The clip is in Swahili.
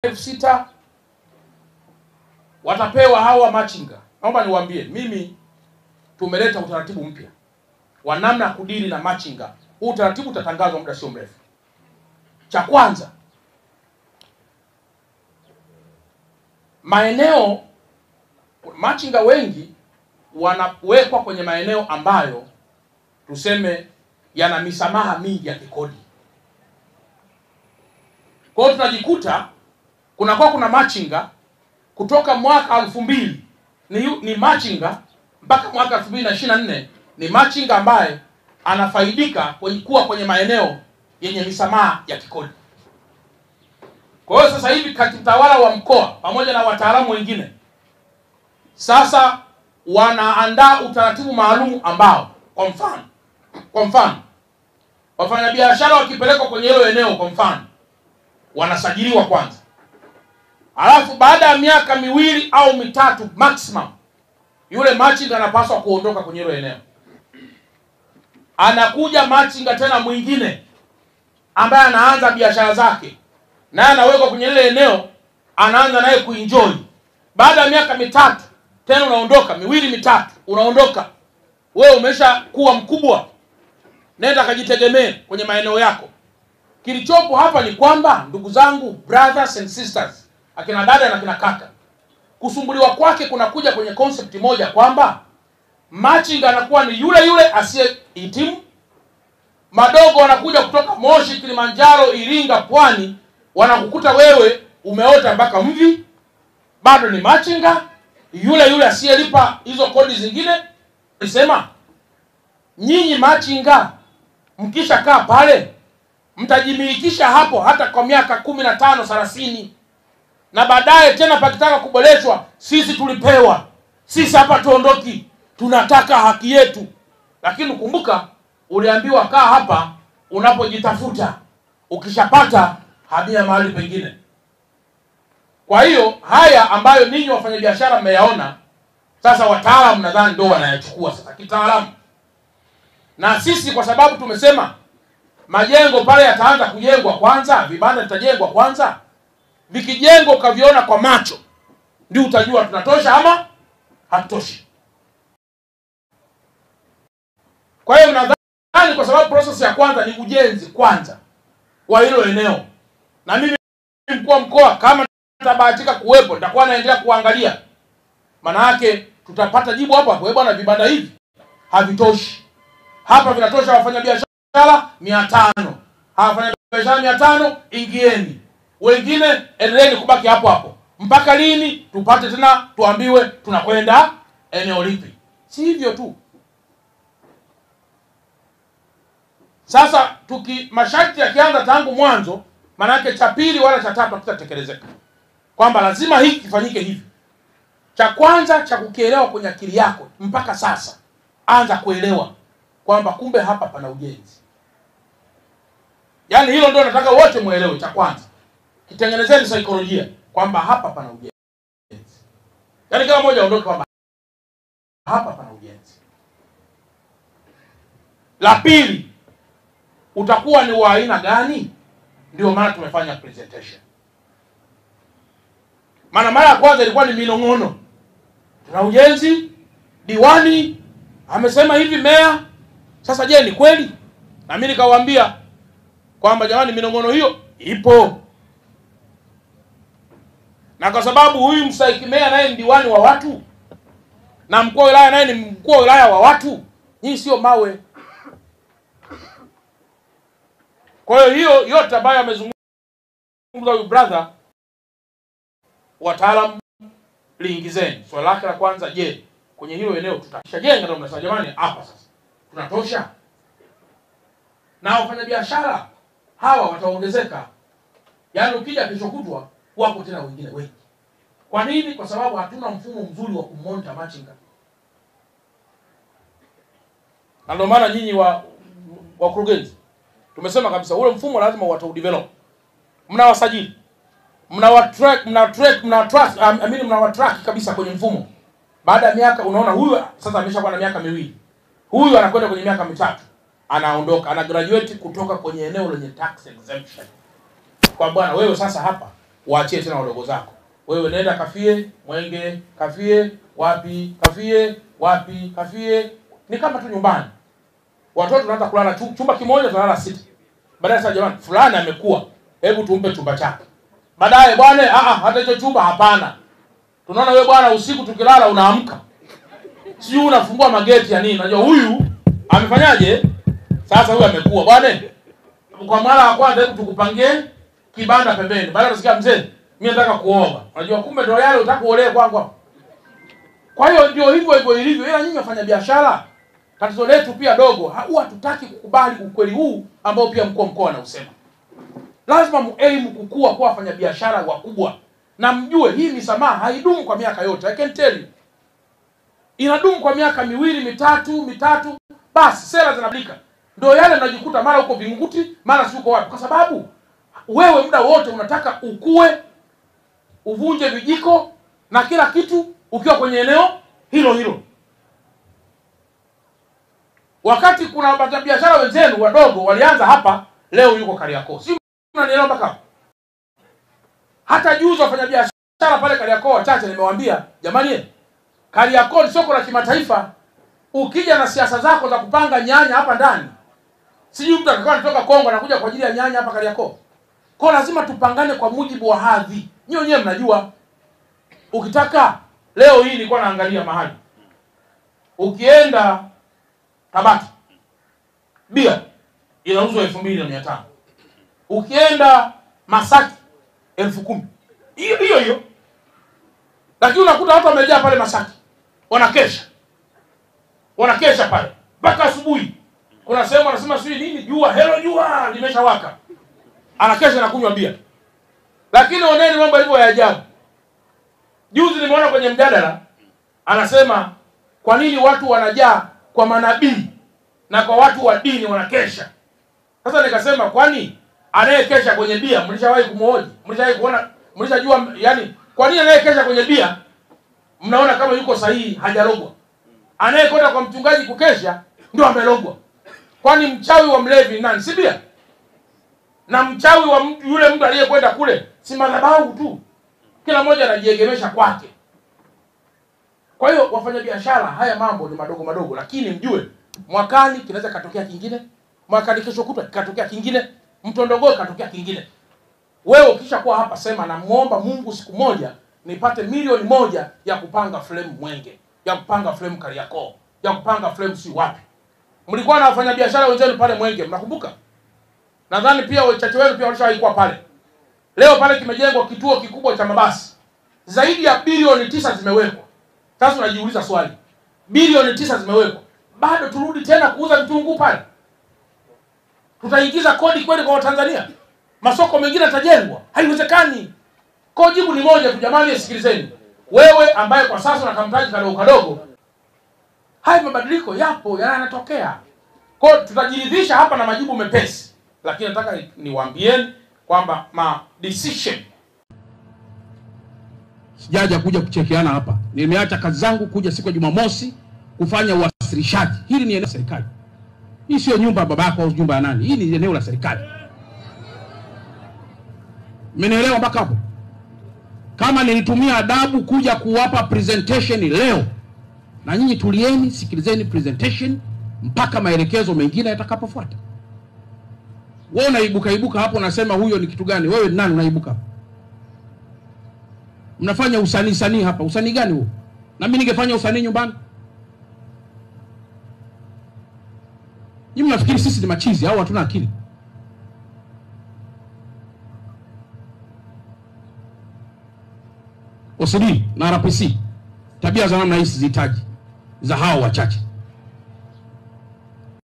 elfu sita watapewa hawa machinga. Naomba niwaambie, mimi tumeleta utaratibu mpya wa namna ya kudili na machinga. Huu utaratibu utatangazwa muda sio mrefu. Cha kwanza, maeneo machinga wengi wanawekwa kwenye maeneo ambayo tuseme yana misamaha mingi ya kikodi. Kwa hiyo tunajikuta kunakuwa kuna machinga kutoka mwaka elfu mbili ni, yu- ni machinga mpaka mwaka elfu mbili na ishirini na nne ni machinga ambaye anafaidika kwenye, kuwa kwenye maeneo yenye misamaha ya kikodi. Kwa hiyo sasa hivi katibu tawala wa mkoa pamoja na wataalamu wengine sasa wanaandaa utaratibu maalum ambao kwa mfano kwa mfano wafanyabiashara wakipelekwa kwenye hilo eneo kwa mfano wanasajiliwa kwanza alafu baada ya miaka miwili au mitatu maximum yule machinga anapaswa kuondoka kwenye hilo eneo anakuja machinga tena mwingine ambaye anaanza biashara zake naye anawekwa kwenye lile eneo anaanza naye kuenjoy baada ya miaka mitatu tena unaondoka miwili mitatu unaondoka wewe umesha kuwa mkubwa nenda kajitegemee kwenye maeneo yako kilichopo hapa ni kwamba ndugu zangu brothers and sisters akina dada na akina kaka kusumbuliwa kwake kunakuja kwenye concept moja kwamba machinga anakuwa ni yule yule asiyehitimu madogo wanakuja kutoka moshi kilimanjaro iringa pwani wanakukuta wewe umeota mpaka mvi bado ni machinga yule yule asiyelipa hizo kodi zingine nisema nyinyi machinga mkishakaa pale mtajimilikisha hapo hata kwa miaka kumi na tano thelathini na baadaye tena pakitaka kuboreshwa sisi tulipewa sisi hapa tuondoki tunataka haki yetu lakini kumbuka uliambiwa kaa hapa unapojitafuta ukishapata hamia mahali pengine kwa hiyo haya ambayo ninyi wafanyabiashara mmeyaona sasa wataalamu nadhani ndo wanayachukua sasa kitaalamu na sisi kwa sababu tumesema majengo pale yataanza kujengwa kwanza vibanda vitajengwa kwanza vikijengwa ukaviona kwa macho ndio utajua tunatosha ama hatutoshi kwa hiyo nadhani kwa sababu process ya kwanza ni ujenzi kwanza wa hilo eneo na mimi mkuu wa mkoa kama nitabahatika kuwepo nitakuwa naendelea kuangalia maana yake tutapata jibu hapo hapo "Eh bwana vibanda hivi havitoshi hapa vinatosha wafanyabiashara mia tano wafanyabiashara mia tano ingieni wengine endeleeni kubaki hapo hapo mpaka lini tupate tena tuambiwe tunakwenda eneo lipi si hivyo tu sasa tuki masharti yakianza tangu mwanzo maanake cha pili wala cha tatu hakitatekelezeka kwamba lazima hiki kifanyike hivi cha kwanza cha kukielewa kwenye akili yako mpaka sasa anza kuelewa kwamba kumbe hapa pana ujenzi yaani hilo ndio nataka wote mwelewe cha kwanza kitengenezeni saikolojia kwamba hapa pana ujenzi yaani kila mmoja aondoke kwamba hapa pana ujenzi la pili utakuwa ni wa aina gani ndio maana tumefanya presentation maana mara ya kwanza ilikuwa ni minong'ono tuna ujenzi diwani amesema hivi meya sasa je ni kweli na mimi nikawaambia kwamba jamani minong'ono hiyo ipo na kwa sababu huyu mstahiki meya naye ni diwani wa watu na mkuu wa wilaya naye ni mkuu wa wilaya wa watu hii sio mawe kwa hiyo hiyo yote ambayo amezungumza huyu brother wataalamu liingizeni swali lake la kwanza je kwenye hilo eneo tutashajenga ndio mnasema jamani hapa sasa tunatosha na wafanyabiashara hawa wataongezeka yaani ukija kesho kutwa wako tena wengine wengi kwa nini kwa sababu hatuna mfumo mzuri wa kumonta machinga na ndio maana nyinyi wa wakurugenzi tumesema kabisa ule mfumo lazima wataudevelop mnawasajili mnawatrack mnawatrack mnawatrack um, I mean mnawatrack kabisa kwenye mfumo baada ya miaka unaona huyu sasa ameshakuwa na miaka miwili huyu anakwenda kwenye miaka mitatu anaondoka ana graduate kutoka kwenye eneo lenye tax exemption kwa bwana wewe sasa hapa waachie tena wadogo zako. Wewe nenda kafie Mwenge, kafie wapi, kafie wapi, kafie. Ni kama tu nyumbani, watoto tunaanza kulala chu- chumba kimoja, tunalala sita. Baadaye sasa, jamani, fulani amekuwa, hebu tumpe chumba chake. Baadaye bwana, ah ah, hata hicho chumba hapana. Tunaona wewe bwana, usiku tukilala unaamka, sijui unafungua mageti ya nini. Unajua huyu amefanyaje? Sasa huyu amekuwa bwana, kwa mara ya kwanza, hebu tukupangie kibanda pembeni. Baada ya mzee, mimi nataka kuoga. Unajua kumbe ndio yale utaka kuolewa kwangu hapo. Kwa hiyo ndio hivyo hivyo ilivyo. Ila nyinyi wafanya biashara, tatizo letu pia dogo, ha- huwa hatutaki kukubali ukweli huu ambao pia mkuu wa mkoa anausema. Lazima muaim kukua kuwa wafanya biashara wakubwa, na mjue hii misamaha haidumu kwa miaka yote. I can tell you, inadumu kwa miaka miwili mitatu mitatu, basi sera zinabadilika. Ndio yale mnajikuta mara uko Vingunguti, mara si uko wapi, kwa sababu wewe muda wote unataka ukue, uvunje vijiko na kila kitu ukiwa kwenye eneo hilo hilo, wakati kuna wafanyabiashara wenzenu wadogo walianza hapa, leo yuko Kariakoo. Si mnanielewa mpaka hapo? Hata juzi wafanyabiashara pale Kariakoo wachache nimewaambia, jamani, Kariakoo ni soko la kimataifa. Ukija na siasa zako za kupanga nyanya hapa ndani, sijui mtu atakuwa anatoka Kongo anakuja kwa ajili ya nyanya hapa Kariakoo. Kwa lazima tupangane kwa mujibu wa hadhi. Nyinyi wenyewe mnajua. Ukitaka leo hii nilikuwa naangalia mahali. Ukienda Tabata bia inauzwa elfu mbili na mia tano. Ukienda Masaki elfu kumi. Hiyo hiyo hiyo. Lakini unakuta watu wamejaa pale Masaki. Wanakesha. Wanakesha pale mpaka asubuhi. Kuna sehemu wanasema sijui nini jua, helo jua limeshawaka anakesha na kunywa bia. Lakini oneni mambo yalivyo ya ajabu. Juzi nimeona kwenye mjadala anasema kwa nini watu wanajaa kwa manabii na kwa watu wa dini wanakesha. Sasa nikasema kwani anayekesha kwenye bia mlishawahi kumhoji? Mlishawahi kuona mlishajua yani kwa nini anayekesha kwenye bia mnaona kama yuko sahihi hajarogwa? Anayekwenda kwa mchungaji kukesha ndio amelogwa. Kwani mchawi wa mlevi ni nani? Si bia? na mchawi wa mtu yule mtu aliyekwenda kule si madhabahu tu, kila mmoja anajiegemesha kwake. Kwa hiyo wafanyabiashara, haya mambo ni madogo madogo, lakini mjue mwakani kinaweza katokea kingine, mwakani kesho kutwa katokea kingine, mtondogoo katokea kingine. Wewe ukisha kuwa hapa, sema namuomba Mungu siku moja nipate milioni moja ya kupanga frame Mwenge, ya kupanga frame Kariakoo, ya kupanga frame si wapi. Mlikuwa na wafanyabiashara wenzenu pale Mwenge, mnakumbuka? Nadhani pia wachache wenu pia walishawahi kuwa pale. Leo pale kimejengwa kituo kikubwa cha mabasi, zaidi ya bilioni tisa zimewekwa. Sasa unajiuliza swali, bilioni tisa zimewekwa, bado turudi tena kuuza vitunguu pale? Tutaingiza kodi kweli kwa Watanzania? Masoko mengine yatajengwa? Haiwezekani. Kwa jibu ni moja tu, jamani, sikilizeni. Wewe ambaye kwa sasa una kamtaji kadogo kadogo, haya mabadiliko yapo, yanatokea. Kwa hiyo tutajiridhisha hapa na majibu mepesi lakini nataka ni- niwaambieni kwamba ma decision sijaja kuja kuchekeana hapa. Nimeacha kazi zangu kuja siku ya Jumamosi kufanya uwasilishaji. Hili ni eneo la serikali, hii sio nyumba ya babako au nyumba ya nani. Hii ni eneo la serikali. Mmenielewa mpaka hapo? Kama nilitumia adabu kuja kuwapa presentation leo, na nyinyi tulieni, sikilizeni presentation mpaka maelekezo mengine yatakapofuata. Wewe unaibuka ibuka hapo unasema huyo ni kitu gani? Wewe ni nani unaibuka hapo? Mnafanya usanii sanii hapa. Usanii gani huo? Na mimi ningefanya usanii nyumbani. Nyinyi mnafikiri sisi ni machizi au hatuna akili? OCD na RPC tabia za namna hii sizihitaji, za hao wachache.